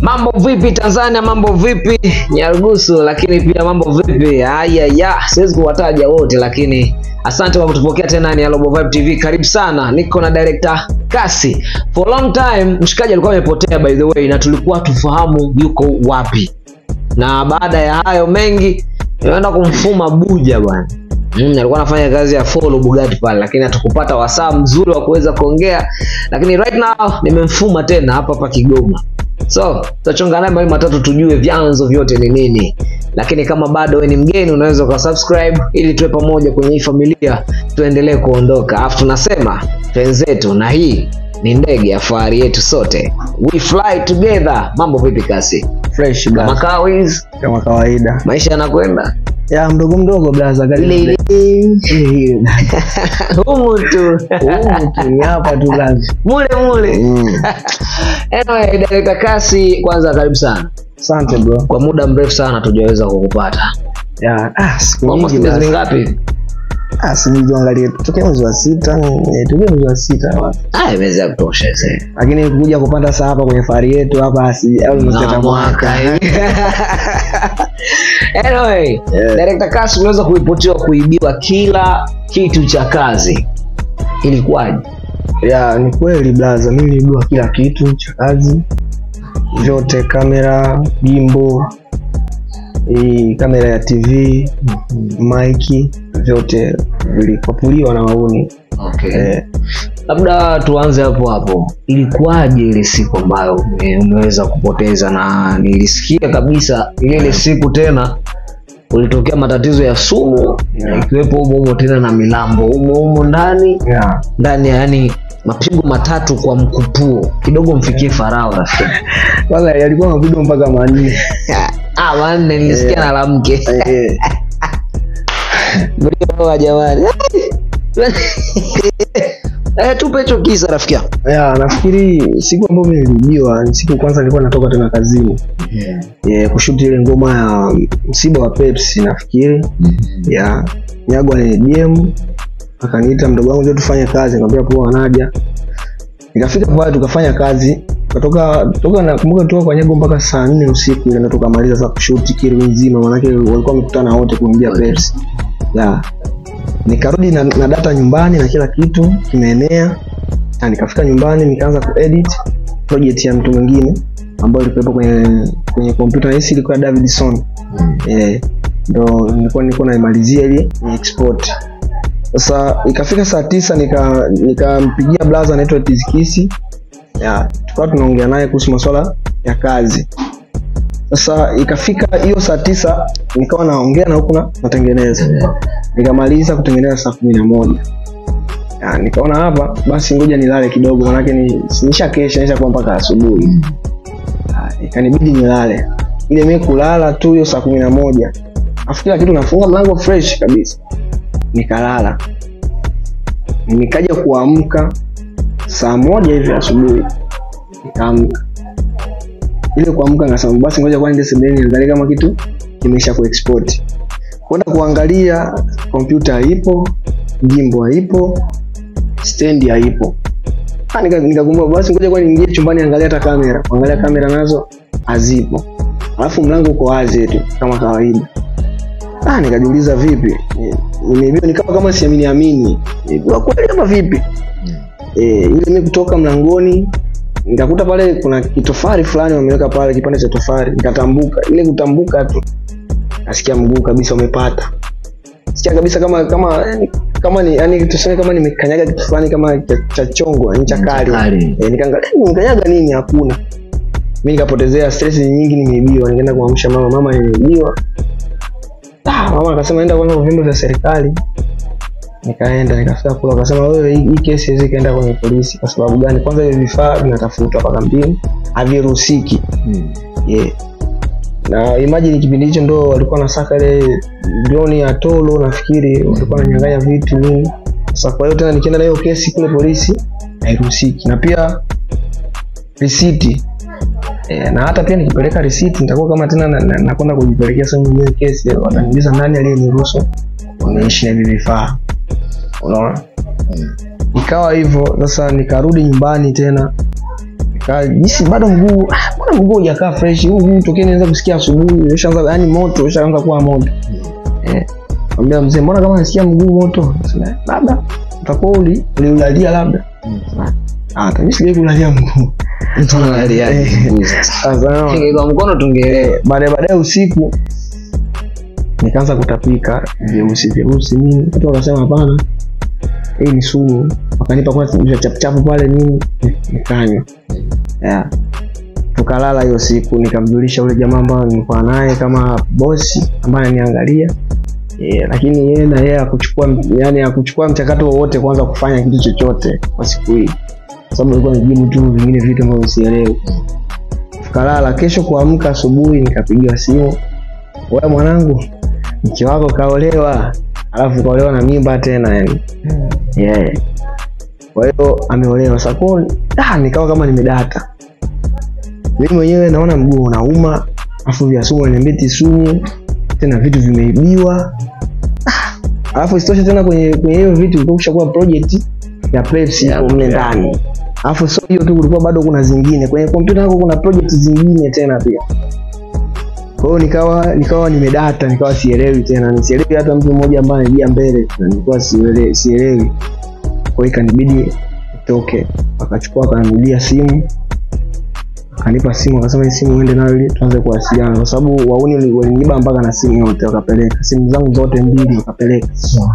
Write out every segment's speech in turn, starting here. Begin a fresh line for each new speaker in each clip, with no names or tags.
Mambo vipi Tanzania, mambo vipi Nyarugusu, lakini pia mambo vipi haya ya siwezi kuwataja wote, lakini asante kwa kutupokea tena. Ni Global Vibe TV, karibu sana. Niko na director Kasi. For long time mshikaji alikuwa amepotea by the way, na tulikuwa tufahamu yuko wapi, na baada ya hayo mengi nimeenda kumfuma Buja bwana. Mm, alikuwa anafanya kazi ya follow Bugatti pale, lakini hatukupata wasaa mzuri wa kuweza kuongea, lakini right now nimemfuma tena hapa hapa Kigoma. So tutachonga naye mawili matatu tujue vyanzo vyote ni nini, lakini kama bado wewe ni mgeni, unaweza uka subscribe ili tuwe pamoja kwenye hii familia, tuendelee kuondoka. Alafu tunasema twenzetu, na hii ni ndege ya fahari yetu sote, we fly together. Mambo vipi Kasi?
fresh
Kama
blaza,
kawaida,
kama kawaida
maisha yanakwenda
ya mdogo mdogo blaza, kali
ile ile
ile ile
humu tu
Humu tu, ni hapa tu blaza.
mule mule.
Mm.
Anyway, Director Kasi, kwanza karibu sana.
Asante bro.
Kwa muda mrefu sana tujaweza kukupata.
Ya, ah, siku
Almost
nyingi
miezi
blaza.
mingapi?
Ah, sijui angalie tokea mwezi wa sita, eh, tokea mwezi wa sita.
Ah, imeweza ya kutosha sasa.
Lakini kuja kupanda saa hapa kwenye fahari yetu hapa si au
Na
mseta mwaka.
Anyway,
Yeah.
Director Kasi umeweza kuripotiwa kuibiwa kila kitu cha kazi. Ilikuwaje?
Ya, ni kweli blaza, mimi nilibiwa kila kitu cha kazi vyote, kamera, gimbo, hii kamera ya TV, maiki, vyote vilikopuliwa na wauni
Okay.
eh,
Labda tuanze hapo hapo. Ilikuwaje ile siku ambayo ume- umeweza kupoteza? Na nilisikia kabisa ile ile siku tena ulitokea matatizo ya sumu
Yeah.
ikiwepo humo humo tena na milambo humo humo ndani
ya.
ndani ya yani mapigo matatu kwa mkupuo kidogo mfikie farao rafiki
Kwanza yalikuwa mapigo mpaka manne
ah wanne nilisikia
Yeah.
na la mke
eh,
Mlioa jamani eh tupe hicho kisa rafiki yangu
ya, nafikiri siku ambayo mimi nilibiwa ni siku kwanza nilikuwa natoka tena kazini eh, kushuti ile ngoma ya msiba wa Pepsi nafikiri ya Nyagwa ni DM akaniita mdogo wangu ndio tufanye kazi, nikamwambia poa, naja. Nikafika pale tukafanya kazi, kutoka toka nakumbuka toka kwa Nyago mpaka saa nne usiku ile ndo tukamaliza sasa kushuti kile nzima, maanake walikuwa wamekutana wote kuingia Pepsi ya nikarudi na, na data nyumbani na kila kitu kimeenea, na nikafika nyumbani nikaanza kuedit project ya mtu mwingine ambayo ilikuwepo kwenye kwenye kompyuta hisi ilikuwa Davidson eh, ndo nilikuwa nilikuwa naimalizia ili ni export. Sasa ikafika saa tisa nika nikampigia blaza anaitwa Tizikisi, ya tukawa tunaongea naye kuhusu masuala ya kazi. Sasa ikafika hiyo saa tisa nikawa naongea na huku na natengeneza, nikamaliza kutengeneza saa kumi na moja ya, nikaona hapa basi ngoja nilale kidogo, manake ni nisha kesha nisha kuwa mpaka asubuhi. Ah, Ikanibidi nilale, ile mimi kulala tu hiyo saa kumi na moja afu kila kitu nafunga mlango fresh kabisa, nikalala. Nikaja kuamka saa moja hivi asubuhi, nikaamka. Ile kuamka nikasema basi ngoja kwanza sebeni niangalie kama kitu kimesha kuexport. Kwenda kuangalia kompyuta haipo, jimbo haipo, stendi haipo. Ah, nika- nikakumbuka basi ngoja kwani niingie chumbani angalia hata kamera. Kuangalia kamera nazo hazipo. Alafu mlango uko wazi tu kama kawaida. Ah, nikajiuliza vipi? Ni- Nimeibiwa ni kama kama siamini amini. Nimeibiwa kweli ama vipi? Eh, ile mimi kutoka mlangoni nikakuta pale kuna kitofari fulani wameweka pale kipande cha tofari, nikatambuka. Ile kutambuka tu nasikia mguu kabisa umepata. Sikia kabisa kama kama yani, kama ni yani tuseme kama nimekanyaga kitu fulani kama cha, cha chongo, yani cha kali.
Kali.
Eh, nikaangalia "Eh, nimekanyaga nini? Hakuna. Mimi nikapotezea stress nyingi, nimeibiwa. Nikaenda kuamsha mama, mama nimeibiwa. Ah, mama akasema enda kwanza kwa vyombo vya serikali. Nikaenda nikafika kule, akasema wewe, hii hii kesi haiwezi kaenda kwenye polisi. Kwa sababu gani? Kwanza hivi vifaa vinatafutwa hapa kampini, haviruhusiki. Yeah. Na imagine kipindi hicho ndo walikuwa nasaka ile drone ya Tolo, nafikiri walikuwa wananyang'anya vitu nini. Sasa kwa hiyo tena nikienda na hiyo kesi kule polisi hairuhusiki, na pia risiti e, na hata pia nikipeleka risiti nitakuwa kama tena nakwenda na, nakwenda kujipelekea sehemu nyingine kesi, wataniuliza nani aliyeniruhusu niishi na hivi vifaa, unaona. Ikawa hivyo sasa, nikarudi nyumbani tena Ka- jinsi bado mguu ah, mbona mguu hujakaa fresh huu mguu tokea nianza kusikia asubuhi ushaanza yani moto ushaanza kuwa moto eh ambia mzee mbona kama nasikia mguu moto Sema, labda utakuwa uli uliulalia labda ah hata mimi sijai kulalia mguu
Mtu analalia
Eh,
mguu sasa.
sasa
Ingekuwa mkono tungeelewa.
baadaye baadaye usiku nikaanza kutapika vyeusi vyeusi nini watu wakasema hapana hii ni sumu wakanipa kwanza vya chapuchapu pale nini nikanywa yeah. tukalala hiyo siku nikamjulisha ule jamaa ambayo nilikuwa naye kama bosi ambaye ananiangalia yeah, lakini yeye na yeye akuchukua yani akuchukua mchakato wowote kwanza kufanya kitu chochote kwa siku hii kwa sababu alikuwa nijibu tu vingine vitu ambavyo sielewi tukalala kesho kuamka asubuhi nikapigiwa simu wewe mwanangu mke wako kaolewa alafu kaolewa na mimba tena yani yeah. kwa hiyo ameolewa sako ah, nikawa kama nimedata mimi mwenyewe naona mguu unauma afu vya sumu niambeti sumu tena vitu vimeibiwa Ah, alafu isitoshe tena kwenye kwenye hiyo vitu kulikuwa kushakuwa project ya Pepsi
Yeah,
yeah, mle
yeah.
ndani alafu sio hiyo tu kulikuwa bado kuna zingine kwenye kompyuta yako kuna project zingine tena pia kwa hiyo nikawa nikawa nimedata nikawa sielewi tena nisielewi hata mtu mmoja ambaye anajia mbele na nilikuwa sielewi sielewi kwa hiyo ikanibidi nitoke akachukua akaninulia simu akanipa simu akasema hii simu uende nayo ili tuanze kuwasiliana kwa sababu wauni wali- waliniiba mpaka na simu yote wakapeleka simu zangu zote mbili wakapeleka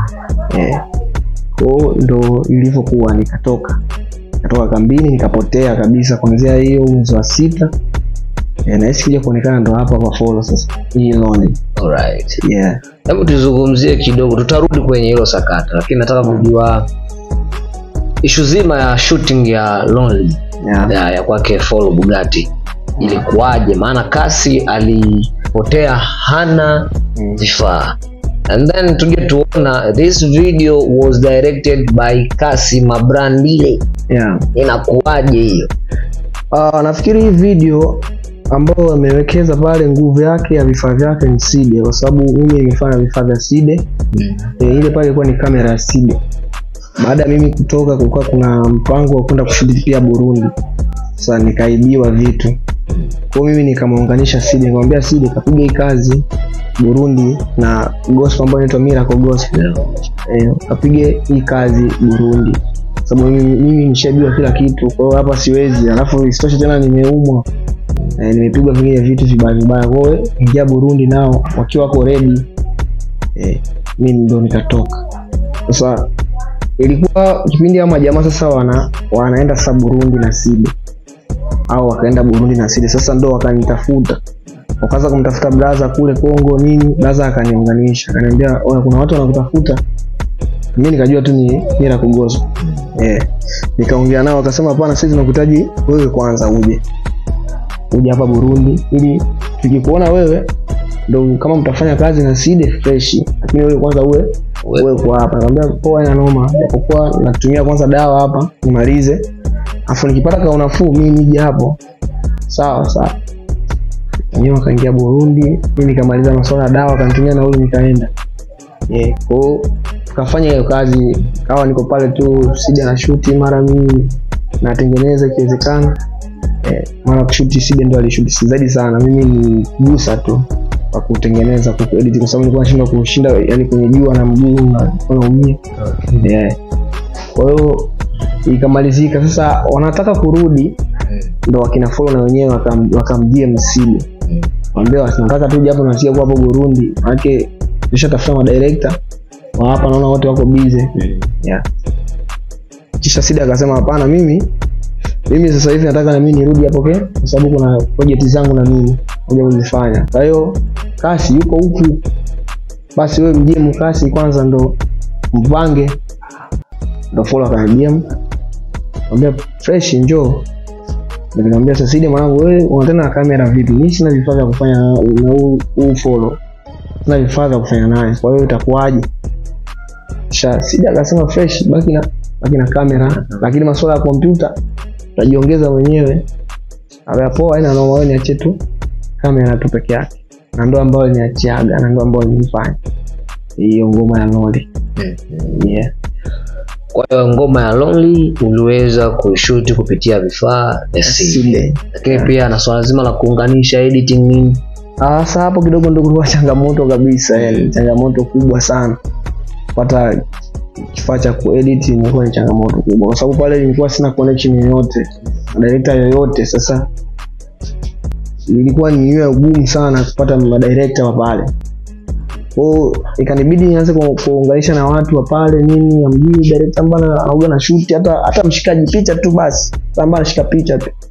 eh. kwao ndo ilivyokuwa nikatoka nikatoka kambini nikapotea kabisa kuanzia hiyo mwezi wa sita eh, nahisi kuja kuonekana ndo hapa kwa follow sasa hii lonely
Alright.
yeah
Hebu tuzungumzie kidogo, tutarudi kwenye hilo sakata, lakini nataka kujua ishu zima ya shooting ya Lonely
yeah
ya, ya kwake Follow Bugatti ilikuwaje? Maana kasi alipotea hana
Mm.
vifaa and then tuje tuona this video was directed by Kasi Mabrandile,
yeah
inakuwaje hiyo?
Uh, nafikiri hii video ambayo amewekeza pale nguvu yake ya vifaa vyake ni Side, kwa sababu mimi nimefanya vifaa vya Side e, ile pale ilikuwa ni kamera ya Side. Baada ya mimi kutoka, kulikuwa kuna mpango wa kwenda kushuti pia Burundi. Sasa nikaibiwa vitu, kwa hiyo mimi nikamuunganisha Side, nikamwambia Side kapiga hii kazi Burundi na gospel ambayo inaitwa Miracle Gospel eh, kapige hii kazi Burundi sababu mimi, mimi nishabiwa kila kitu kwa hiyo hapa siwezi alafu isitoshe tena nimeumwa eh, nimepigwa vingine vitu vibaya vibaya kwa hiyo ingia Burundi nao wakiwa wako ready eh, mimi ndo nikatoka sasa ilikuwa kipindi ama jamaa sasa wana wanaenda sasa Burundi na Side au wakaenda Burundi na Side sasa ndo wakanitafuta wakaanza kumtafuta braza kule Kongo nini braza akaniunganisha akaniambia "Oya, kuna watu wanakutafuta mimi nikajua tu ni mira kugozo eh nikaongea nao akasema hapana sisi tunakuhitaji wewe kwanza uje uje hapa Burundi ili tukikuona wewe ndo kama mtafanya kazi na Side fresh lakini wewe kwanza uwe uwe kwa hapa nikamwambia poa ina noma japokuwa natumia kwanza dawa hapa nimalize afu nikipata ka unafuu mimi nije hapo sawa sawa wenyewe wakaingia Burundi mimi nikamaliza masuala ya dawa akanitumia nauli nikaenda yeah, kwao tukafanya hiyo kazi kawa niko pale tu sija na shuti mara mimi natengeneza ikiwezekana eh, mara kushuti sija ndo alishuti zaidi sana mimi ni gusa tu kwa kutengeneza kwa kuedit kwa sababu nilikuwa nashindwa kushinda yani kwenye jua na mguu na nilikuwa naumia yeah. kwa hiyo ikamalizika sasa wanataka kurudi ndo wakina follow na wenyewe wakam- wakamjia msimu wambia tunataka tu japo nasikia kuwa hapo Burundi manake tushatafuta madirekta wa hapa naona wote wako busy yeah. kisha Sida akasema hapana mimi mimi sasa hivi nataka na mimi nirudi hapo ke kwa sababu kuna project zangu na mimi moja kuzifanya kwa hiyo kasi yuko huku basi wewe mjie mkasi kwanza ndo mpange ndo follow akanijia mwambia fresh njoo nikamwambia sasa Sidi mwanangu wewe una tena kamera vipi mimi sina vifaa vya kufanya na na huu huu follow sina vifaa vya kufanya naye kwa hiyo itakuwaje sha Sidi akasema fresh baki na baki na kamera lakini masuala ya kompyuta utajiongeza mwenyewe Aya poa haina noma wewe niachie tu kamera tu peke yake na ndo ambayo niachiaga na ndo ambayo nilifanya hiyo ngoma ya Loli yeah.
kwa hiyo ngoma ya lonely uliweza kushuti kupitia vifaa vya simu
Sile.
lakini pia na swala zima la kuunganisha editing nini
Ah, Sasa hapo kidogo ndo kulikuwa changamoto kabisa, yani changamoto kubwa sana kupata kifaa cha kuedit ilikuwa ni changamoto kubwa, kwa sababu pale nilikuwa sina connection yoyote na director yoyote. Sasa ilikuwa ni niwe ugumu sana kupata madirekta wa pale kwao, ikanibidi nianze ku- kuunganisha na watu wa pale nini, amjui director ambaye anaoga na shoot, hata hata mshikaji picha tu basi, ambaye anashika picha tu